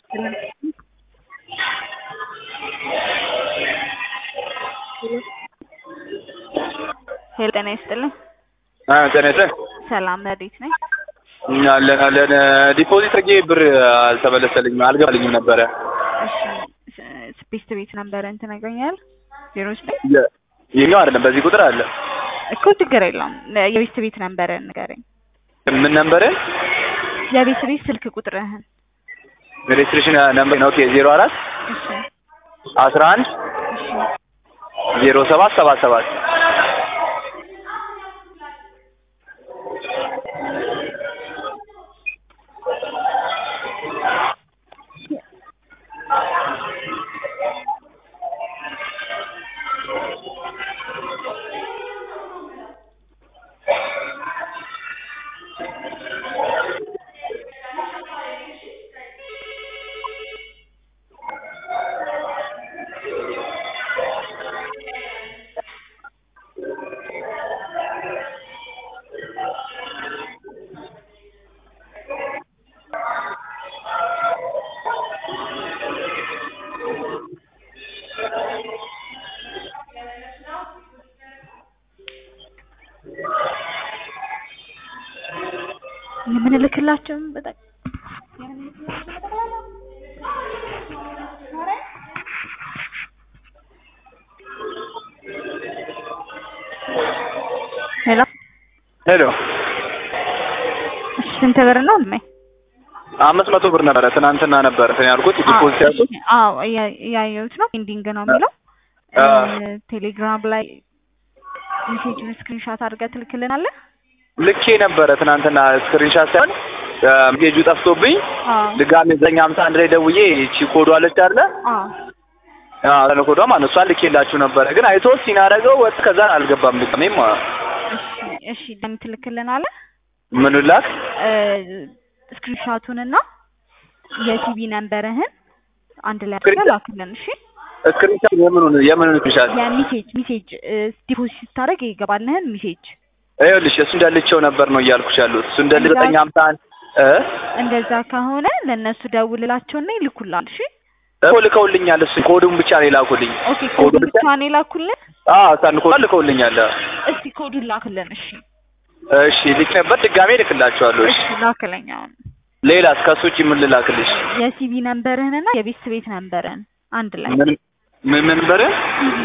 ሄሎ ጤና ይስጥልኝ። ጤና ይስጥልኝ። ሰላም ረዲት ነኝ። አለን አለን። ዲፖዚት አድርጌ ብር አልተመለሰልኝም አልገባልኝም ነበረ። እሺ ስፔስት ቤት ነበረን ትነግረኛል? ዜሮ ስፔስ ይሄኛው አይደለም በዚህ ቁጥር አለ እኮ ችግር የለውም። የቤት ቤት ነበረን ንገረኝ። ምን ነበረ? የቤት ቤት ስልክ ቁጥርህን። ሬጅስትሬሽን ነምበር ኦኬ ዜሮ አራት እሺ አስራ አንድ እሺ ዜሮ ሰባት ሰባት ሰባት የምንልክላቸውም በጣም ሄሎ ሄሎ እሺ ስንት ብር ነው እድሜ? አምስት መቶ ብር ነበረ ትናንትና ነበር እንትን ያልኩት ዲፖዚት ያልኩት አዎ እያ- እያየሁት ነው። ኤንዲንግ ነው የሚለው አ። ቴሌግራም ላይ ሜሴጁን ስክሪንሾት አድርገህ ትልክልናለህ? ልኬ ነበረ ትናንትና ስክሪንሻት ሳይሆን ሜሴጁ ጠፍቶብኝ አዎ ድጋሜ ዘጠኝ ሀምሳ አንድ ላይ ደውዬ ይቺ ኮዷ አለች አይደለ አዎ አዎ ኮዷ ማለት ነው እሷን ልኬላችሁ ነበረ ግን አይቶ ሲናደርገው ወጥ ከዛ አልገባም ድጋሜም እሺ እሺ ደም ትልክልናለህ? ምን ላክ ስክሪንሾቱንና የቲቪ ነንበርህን አንድ ላይ አድርገህ ላክልን። እሺ ስክሪንሻት የምኑን የምኑን ስክሪንሻት የሜሴጅ ሜሴጅ ዲፖዚት ስታደርግ ይገባልህን ሜሴጅ ይኸውልሽ እሱ እንዳልቸው ነበር ነው እያልኩሽ ያሉት እሱ እንዳል ዘጠኝ ሀምሳ አንድ እ እንደዛ ከሆነ ለእነሱ ደውልላቸውና ይልኩላል። እሺ እኮ ልከውልኛል እሱ ኮዱን ብቻ ነው የላኩልኝ ኦኬ ኮዱን ብቻ ነው የላኩልን። አዎ ሳን ኮድ ልከውልኛል እስቲ ኮዱን ላክልን። እሺ እሺ ልክ ነበር ድጋሜ ልክላቸዋለሁ እሺ እሺ ላክለኝ አሁን ሌላስ ከሱ ውጪ ምን ልላክልሽ የሲቪ ነንበርህንና የቤት ቤት ነንበርህን አንድ ላይ ምን ምን ነበረ